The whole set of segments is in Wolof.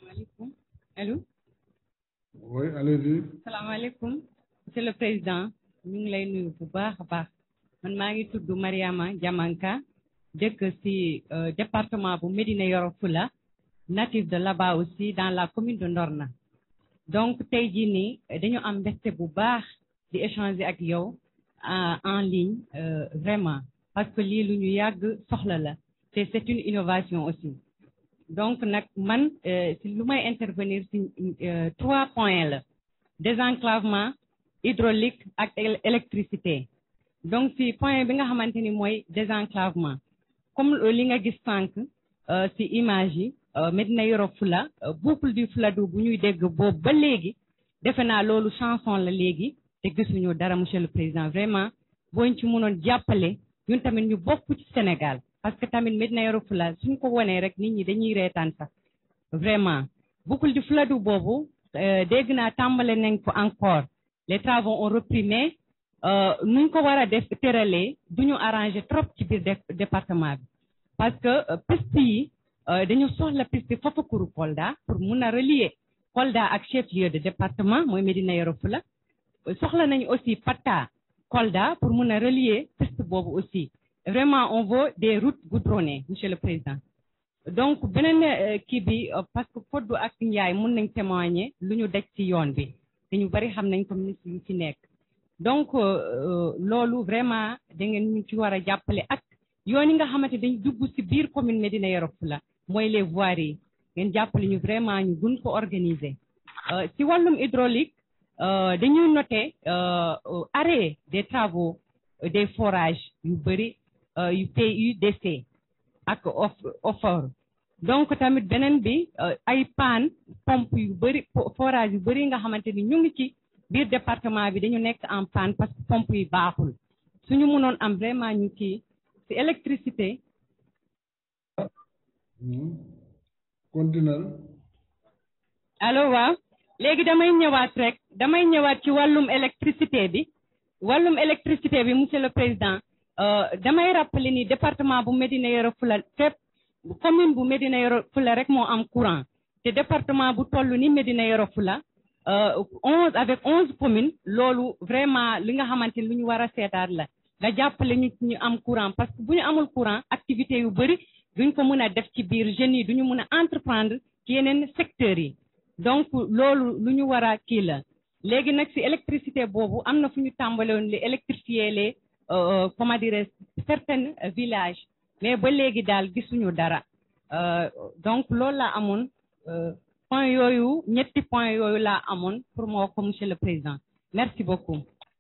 salaamaaleykum allo. oui allez-y. salaamaaleykum monsieur le président ñu ngi lay nuyu bu baax a baax man maa ngi tudd Mariama Diamanka dëkk ci département bu Médina Yoro Foulah natif de là-bas aussi dans la commune de Ndorna donc tey jii nii dañu am mbégte bu baax di échanger ak yow en ligne vraiment parce que lii lu ñu yàgg soxla la te c'est une innovation aussi donc nag man si lu may intervenir si trois points la désenclavement hydraulique ak électricité donc si point bi nga xamante ni mooy désenclavement comme li nga gis sànq si image yi Médina Yoro Foulah boucle du Fouladou bu ñuy dégg boobu ba léegi defe naa loolu chanson la léegi te gisuñu dara monsieur le président vraiment booñ ci mënoon jàppale ñun tamit ñu bokk ci Sénégal parce que tamit Médina Yoro Foulah suñ ko wonee rek nit ñi dañuy reetaan sax vraiment boucle du Fouladou boobu dégg naa tàmbale nañ ko encore les travaux ont repris mais nuñ ko war a def tëralee du ñu arrangé trop ci biir département bi parce que piste yi dañu soxla piste Fafakuru Kolda pour mun a relier Kolda ak chef-lieu de département mooy Médina Yoro Foulah soxla nañu aussi Patta Kolda pour mun a relier piste boobu aussi vraiment on veut des routes goudronnées monsieur le président donc beneen kii bi parce que Fodou ak Ndiaye mun nañ témoigner lu ñu daj ci yoon bi te ñu bari xam nañ ko ministre yu ci nekk donc loolu vraiment da ngeen ñu ci war a jàppale ak yoon yi nga xamante dañ dugg ci biir commune Médina Yoro Foulah mooy les voiries yi ngeen jàppale ñu vraiment ñu gun ko organiser ci wàllum hydraulique dañuy noter arrêt des travaux des forages yu bëri yu PUDC ak OFOR donc tamit beneen bi ay panne pompe yu bëri forage yu bëri nga xamante ni ñu ngi ci biir département bi dañu nekk en panne parce que pompe yi baaxul suñu mënoon am vraiment ñu kii ci électricité continuel allo waaw léegi damay ñëwaat rek damay ñëwaat ci wàllum électricité bi wàllum électricité bi monsieur le président damay rappeler ni département bu Médina Yoro Foulah fépp commune bu Médina Yoro Foulah rek moo am courant te département bu toll ni Médina Yoro Foulah onze avec onze communes loolu vraiment li nga xamante ni lu ñu war a seetaat la nga jàppale ñu ñu am courant parce que bu ñu amul courant activité yu bëri duñ ko mën a def ci biir jeunes yi duñu mën a entreprendre ci yeneen secteurs yi donc loolu lu ñu war a kii la léegi nag si électricité boobu am na fu ñu tàmbale woon li électrifier les comment dirais certains villages mais ba léegi daal gisuñu dara donc loolu laa amoon point yooyu ñetti point yooyu laa amoon pour moo ko monsieur le président merci beaucoup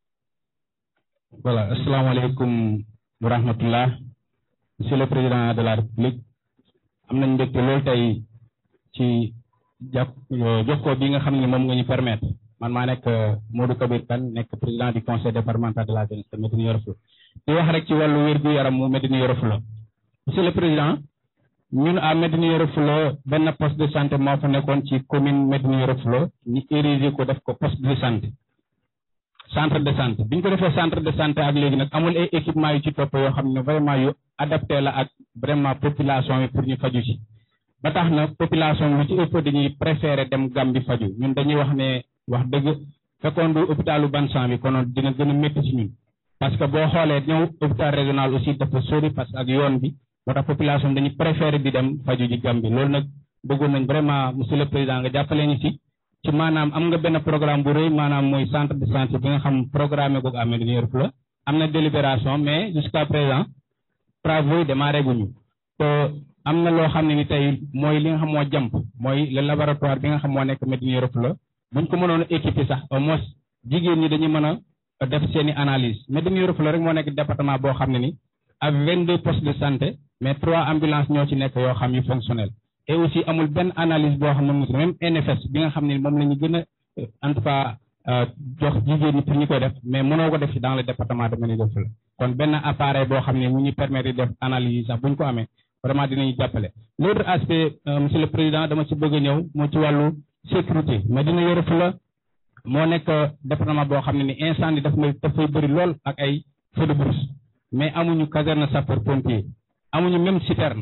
voilà asalaamaaleykum wa rahmatullah monsieur le président de la république am nañ mbégte loolu tey ci jàpp jokkoo bi nga xam ne moom nga ñu permettre man maa nekk Modou Kabir Kane nekk président du conseil départemental de la jeunesse de Médina Yoro Foulah di wax rek ci wàllu wér gu yaram mu Médina Yoro Foulah monsieur le président ñun à Médina Yoro Foulah benn poste de santé moo fa nekkoon ci commune Médina Yoro Foulah ñu érigé ko def ko poste de santé centre de santé bi ñu ko defee centre de santé ak léegi nag amul ay équipement yu ci topp yoo xam ne vraiment yu adapté la ak vraiment population yi pour ñu faju ci ba tax na population lu ci ëpp dañuy préféré dem Gambie faju ñun dañuy wax ne wax dëgg fekkoon du hôpitalu Bansan bi konoon dina gën a métti ci ñun parce que boo xoolee ñëw hôpital régional aussi dafa sori parce que ak yoon bi moo tax population dañuy préféré di dem faju ji Gambie loolu nag bëggoon nañ vraiment monsieur le président nga jàppale ñu ci ci maanaam am nga benn programme bu rëy maanaam mooy centre de santé bi nga xam programme ko amee Médina Yoro Foulah am na délibération mais jusqu'à présent travaux yi démarré guñu te am na loo xam ne ni tey mooy li nga xam moo jàmp mooy le laboratoire bi nga xam moo nekk Médina Yoro Foulah buñ ko mënoon a équiper sax au moins jigéen ñi dañuy mën a def seeni analyse Médina Yoro Foulah rek moo nekk département boo xam ne ni ak vingt deux postes de santé mais trois ambulances ñoo ci nekk yoo xam yu fonctionnel et aussi amul benn analyse boo xam ne mu même NFS bi nga xam ne moom la ñu gën a en tout cas jox jigéen ñi pour ñu koy def mais mënoo ko def ci dans le département de Médina Yoro Foulah kon benn appareil boo xam ne mu ñu permettre di def analyse yi sax bu ñu ko amee vraiment dinañu jàppale. l'autre aspect monsieur le président dama ci bëgg a ñëw moo ci wàllu sécurité Médina Yoro Foulah moo nekk département boo xam ne ni incendie daf may dafay bëri lool ak ay feux de brousse mais amuñu caserne sapeur pompier amuñu même citerne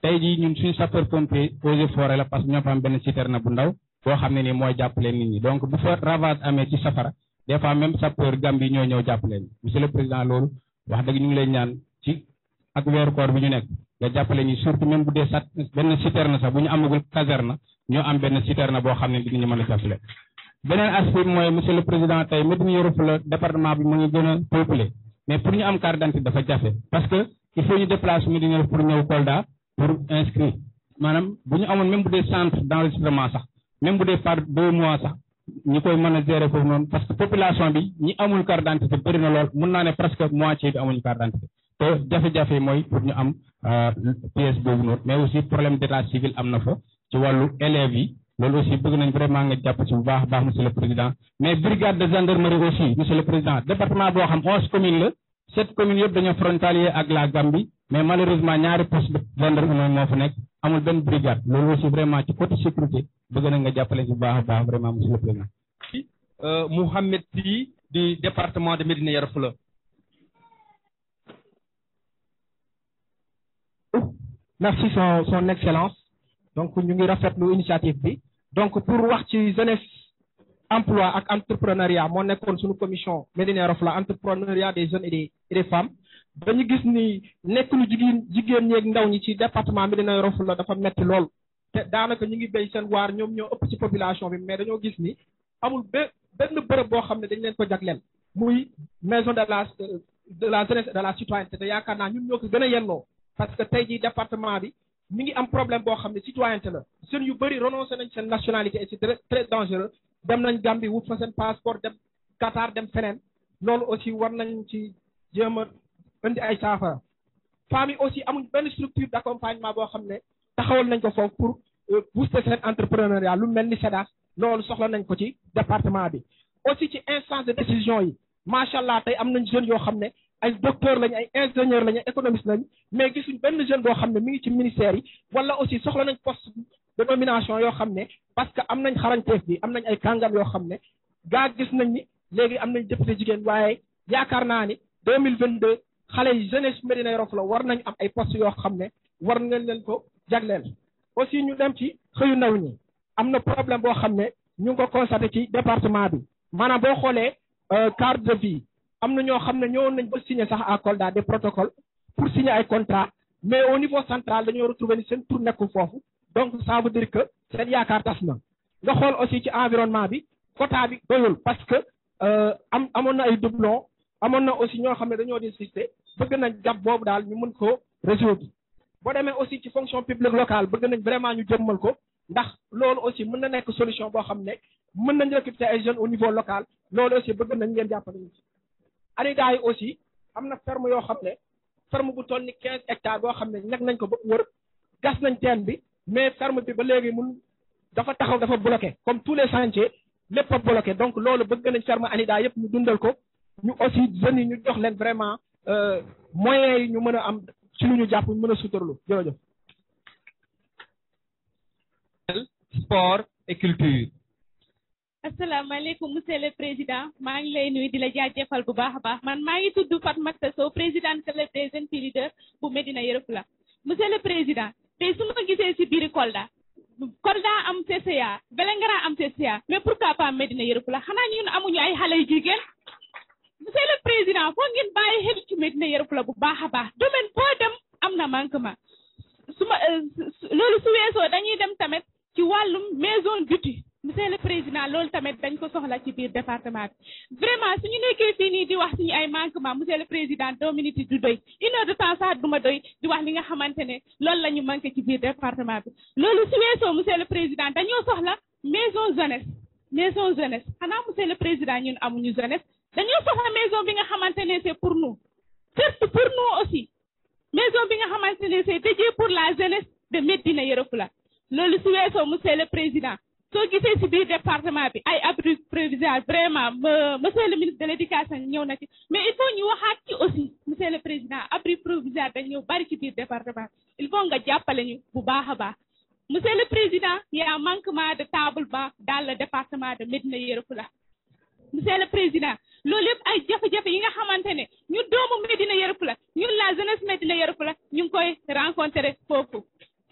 tey jii ñun suñu sapeur pompier eaux et forêt la parce que ñoo fa am benn citerne bu ndaw boo xam ne nii mooy jàppale nit ñi donc bu fa ravage amee ci safara des fois même sapeur Gambie ñoo ñëw jàppale ñu monsieur le président loolu wax dëgg ñu ngi lay ñaan ci ak weeru koor bi ñu nekk nga jàppale ñi surtout même bu dee sat benn citerne sax bu ñu amagul caserne ñoo am benn citerne boo xam ne dinañu mën a jàppale beneen aspect mooy monsieur le président tey Médina Yoro Foulah département bi mu ngi gën a peuplé mais pour ñu am carte d'identité dafa jafe parce que il faut ñu déplacer Médina Yoro pour ñëw Kolda pour inscrire maanaam bu ñu amoon même bu dee centre d'enregistrement sax même bu dee par deux mois sax ñi koy mën a gérer foofu noonu parce que population bi ñi amul carte d'identité bëri na lool mun naa ne presque moitié bi amuñu carte d'identité te jafe-jafe mooy pour ñu am pièce boobu noonu mais aussi problème d'état civil am na fa ci wàllu élèves yi loolu aussi bëgg nañ vraiment nga jàpp ci bu baax a baax monsieur le président mais brigade de gendarmerie aussi monsieur le président département boo xam onze communes la sept communes yëpp dañoo frontalier ak la Gambie mais malheureusement ñaari poste de gendarmerie moo fa nekk amul benn brigade loolu aussi vraiment ci côté sécurité bëgg nañ nga jàppale ci bu baax a baax vraiment monsieur le président. Mouhamed Sy du département de Médina Yoro Foulah. merci son son excellence donc ñu ngi rafetlu initiative bi donc pour wax ci jeunesse emploi ak entrepreneuriat moo nekkoon suñu commission Médina Yoro Foulah entrepreneuriat des jeunes et des et des femmes dañu gis ni nekk lu jigéen jigéen ñeeg ndaw ñi ci département Médina Yoro Foulah dafa metti lool te daanaka ñu ngi béy seen waar ñoom ñoo ëpp ci population bi mais dañoo gis ni amul be benn bërëb boo xam ne dañ leen ko jagleel muy maison de la de la jeunesse et de la citoyenneté te yaakaar naa ñun ñoo ko gën a yennoo parce que tey jii département bi mi ngi am problème boo xam ne citoyenneté la jeunes yu bëri renoncé nañ seen nationalité et c'est très très dangereux dem nañ Gambie wut fa seen passeport dem Qatar dem feneen loolu aussi war nañ ci jéem a indi ay saafara femmes yi aussi amuñ benn structure d'accompagnement boo xam ne taxawal nañ ko foofu pour booster seen entrepreneuriat lu mel ni SEDAS loolu soxla nañ ko ci département bi aussi ci instance de décision yi macha allah tey am nañ jeunes yoo xam ne ay docteur lañ ay ingénieur lañ ay économiste lañ mais gisuñ benn jeune boo xam ne mi ngi ci ministère yi wala aussi soxla nañ poste de nomination yoo xam ne parce que am nañ xarañteef bi am nañ ay kàngam yoo xam ne gaa gis nañ ni léegi am nañ député jigéen waaye yaakaar naa ni deux mille vingt deux xale yi jeunesse Médina Yoro Foulah war nañ am ay postes yoo xam ne war ngeen leen ko jagleel aussi ñu dem ci xëyu ndaw ñi am na problème boo xam ne ñu ngi ko constaté ci département bi maanaam boo xoolee carte de vie am na ñoo xam ne ñëwoon nañ ba signer sax à Kolda des protocoles pour signer ay contrat mais au niveau central dañoo retrouver ni seen tur nekkul foofu donc ça veut dire que seen yaakaar tas na nga xool aussi ci environnement bi quota bi doyul parce que am amoon na ay doublon amoon na aussi ñoo xam ne dañoo désister bëgg nañ jàpp boobu daal ñu mën ko résoudre boo demee aussi ci fonction publique locale bëgg nañ vraiment ñu jëmmal ko ndax loolu aussi mën na nekk solution boo xam ne mën nañ recruter ay jeunes au niveau local loolu aussi bëgg nañ ngeen jàppale ñu ci ANIDA yi aussi am na ferme yoo xam ne ferme bu toll ni quinze hectares boo xam ne ñag nañ ko ba wër gas nañ teen bi mais ferme bi ba léegi mun dafa taxaw dafa bloqué comme tous les chantiers lépp a bloqué donc loolu bëgg nañ ferme ANIDA yëpp ñu dundal ko ñu aussi jeunes yi ñu jox leen vraiment moyens yi ñu mën a am ci lu ñu jàpp mën a suturlu jërëjëf sport et culture asalaamaaleykum monsieur le président maa ngi lay nuyu di la jaajëfal bu baax a baax man maa ngi tudd Fatmata Sow présidente club des jeunes filles leaders bu Médina Yoro Foulah monsieur le président tey su ma gisee si biir Kolda Kolda am CCA Vélingara am CCA mais pourquoi pas Médina Yoro Foulah xanaa ñun amuñu ay xale yu jigéen monsieur le président foo ngeen bàyyi xel ci Médina Yoro Foulah bu baax a baax domaine boo dem am na manquement su ma loolu su weesoo dañuy dem tamit ci wàllum maison d'outil monsieur le président loolu tamit dañ ko soxla ci biir département bi vraiment suñu nekkee fii nii di wax suñu ay manquement monsieur le président deux minutes du doy une heure de temps sax du ma doy di wax li nga xamante ne loolu la ñu manqué ci biir département bi loolu su weesoo monsieur le président dañoo soxla maison jeunesse maison jeunesse xanaa monsieur le président ñun amuñu jeunesse dañoo soxla maison bi nga xamante ne c'est pour nous surtout pour nous aussi maison bi nga xamante ne c'est dédié pour la jeunesse de Médina Yoro Foulah loolu su weesoo monsieur le président soo gisee ci biir département bi ay abri provisoire vraiment monsieur le ministre de l'éducation ñëw na ci mais il faut ñu waxaat ci aussi monsieur le président abri provisoire dañ ñëw bari ci biir département il faut nga jàppale ñu bu baax a baax monsieur le président y a manquement de table banc dans le département de Médina Yoro Foulah monsieur le président loolu yëpp ay jafe-jafe yi nga xamante ne ñu doomu Médina Yoro Foulah ñun la jeunesse Médina Yoro Foulah ñu ngi koy rencontrer foofu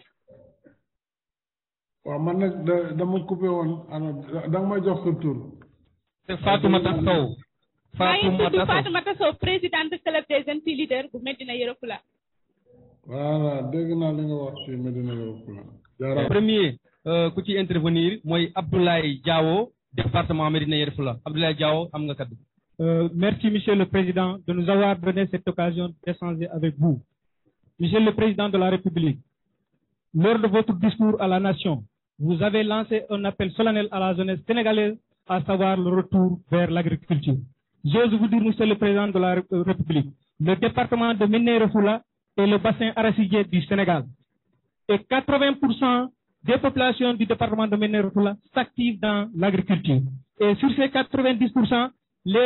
waaw man nag da dama coupé woon alors da nga may jox sa tur. c'est Fatoumata Sow. maa ngi tudd Fatoumata Sow. Fatoumata Sow présidente club des jeunes filles leaders bu Medina Yoro Fula. voilà dégg naa li nga wax ci Medina Yoro Fula. jaaraama premier euh, ku ci intervenir mooy Abdoulaye Diawo département Médina Yoro Fula Abdoulaye Diawo am nga kaddu. Euh, merci, Monsieur le Président, de nous avoir donné cette occasion d'échanger avec vous. Monsieur le Président de la République, lors de votre discours à la nation, vous avez lancé un appel solennel à la jeunesse sénégalaise, à savoir le retour vers l'agriculture. J'ose vous dire, Monsieur le Président de la Ré- euh, République, le département de Ménérefoula est le bassin arachidier du Sénégal. Et 80% des populations du département de Ménérefoula s'activent dans l'agriculture. Et sur ces 90%, les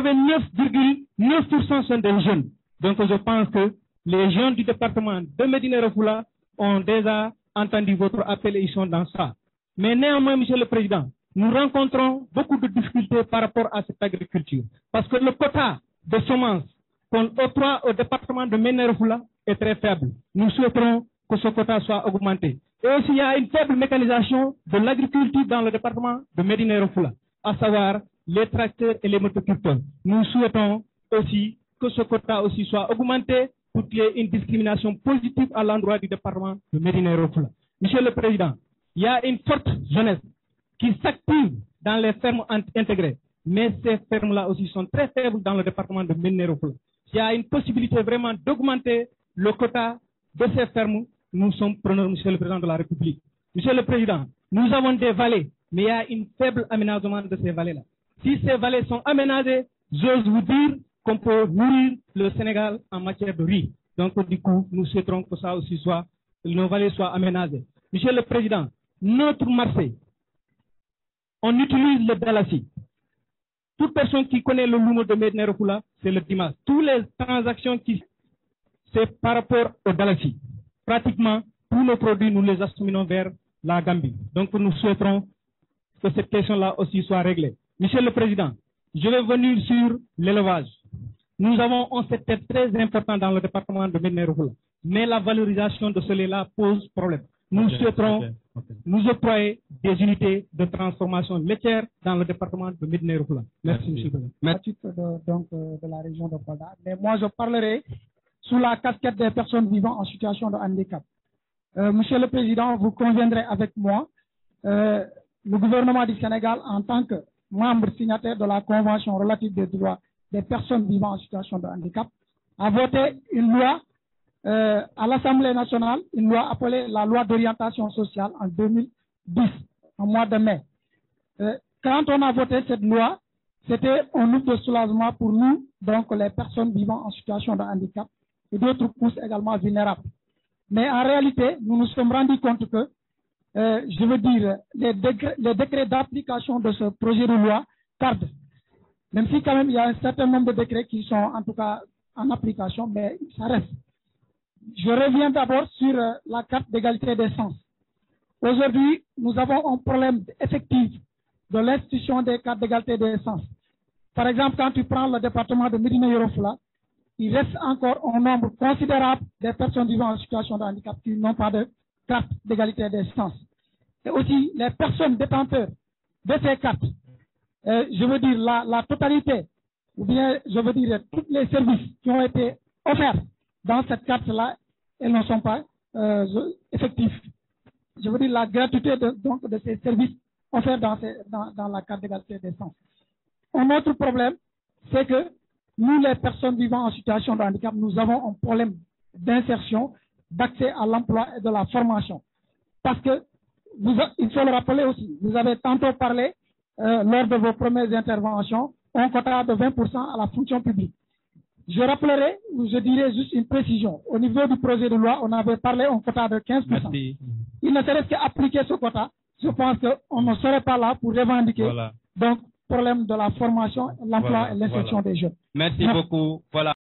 89,9% sont des jeunes. Donc je pense que les jeunes du département de Médina Refoula ont déjà entendu votre appel et ils sont dans ça. Mais néanmoins, Monsieur le Président, nous rencontrons beaucoup de difficultés par rapport à cette agriculture. Parce que le quota de semences qu'on octroie au département de Médina Refoula est très faible. Nous souhaiterons que ce quota soit augmenté. Et aussi, il y a une faible mécanisation de l'agriculture dans le département de Médina Refoula, à savoir les tracteurs et les motoculteurs. Nous souhaitons aussi que ce quota aussi soit augmenté pour qu'il y ait une discrimination positive à l'endroit du département de Médina Refoula. Monsieur le Président, il y a une forte jeunesse qui s'active dans les fermes int- intégrées, mais ces fermes-là aussi sont très faibles dans le département de Médina Refoula. Il y a une possibilité vraiment d'augmenter le quota de ces fermes. Nous sommes preneurs, Monsieur le Président de la République. Monsieur le Président, nous avons des vallées, mais il y a une faible aménagement de ces vallées-là. Si ces vallées sont aménagées, j'ose vous dire qu'on peut nourrir le Sénégal en matière de riz. Donc, du coup, nous souhaiterons que ça aussi soit, nos vallées soient aménagées. Monsieur le Président, notre marché, on utilise le Dalassi. Toute personne qui connaît le Lumo de Medina Refoula, c'est le dimanche. Toutes les transactions qui, c'est par rapport au Dalassi. Pratiquement, tous nos produits, nous les acheminons vers la Gambie. Donc, nous souhaiterons que cette question-là aussi soit réglée. Monsieur le Président, je vais venir sur l'élevage. Nous avons un secteur très important dans le département de Ménéroula, mais la valorisation de ce lait-là pose problème. Nous souhaiterons nous octroyer des unités de transformation laitière dans le département de Ménéroula. Merci, Monsieur le Président. Merci. à titre de, donc, euh, de la région de Kolda. Mais moi, je parlerai sous la casquette des personnes vivant en situation de handicap. Euh, Monsieur le Président, vous conviendrez avec moi, euh, le gouvernement du Sénégal, en tant que membre signataire de la Convention relative des droits des personnes vivant en situation de handicap, a voté une loi euh, à l'Assemblée nationale, une loi appelée la loi d'orientation sociale en 2010, en mois de mai. Euh, quand on a voté cette loi, c'était un outil de soulagement pour nous, donc les personnes vivant en situation de handicap et d'autres couches également vulnérables. Mais en réalité, nous nous sommes rendus compte que, euh, je veux dire, les décrets, les décrets d'application de ce projet de loi tardent. Même si quand même il y a un certain nombre de décrets qui sont en tout cas en application, mais ça reste. Je reviens d'abord sur euh, la carte d'égalité des sens. Aujourd'hui, nous avons un problème effectif de l'institution des cartes d'égalité des sens. Par exemple, quand tu prends le département de Médina Yorofula, il reste encore un nombre considérable de personnes vivant en situation de handicap qui n'ont pas de carte d'égalité des sens. Et aussi, les personnes détenteurs de ces cartes, euh, je veux dire la, la totalité, ou bien je veux dire tous les services qui ont été offerts dans cette carte-là, elles ne sont pas euh, effectifs. Je veux dire la gratuité de, donc, de ces services offerts dans, ces, dans, dans la carte d'égalité des sens. Un autre problème, c'est que nous, les personnes vivant en situation de handicap, nous avons un problème d'insertion, d'accès à l'emploi et de la formation. Parce que, vous, il faut le rappeler aussi, vous avez tantôt parlé, euh, lors de vos premières interventions, un quota de 20% à la fonction publique. Je rappellerai, ou je dirais juste une précision. Au niveau du projet de loi, on avait parlé un quota de 15%. Merci. Il ne serait qu'appliquer ce quota. Je pense qu'on ne serait pas là pour revendiquer. Voilà. Donc, problème de la formation, l'emploi Voilà, et l'insertion voilà. des jeunes. Merci beaucoup. Voilà.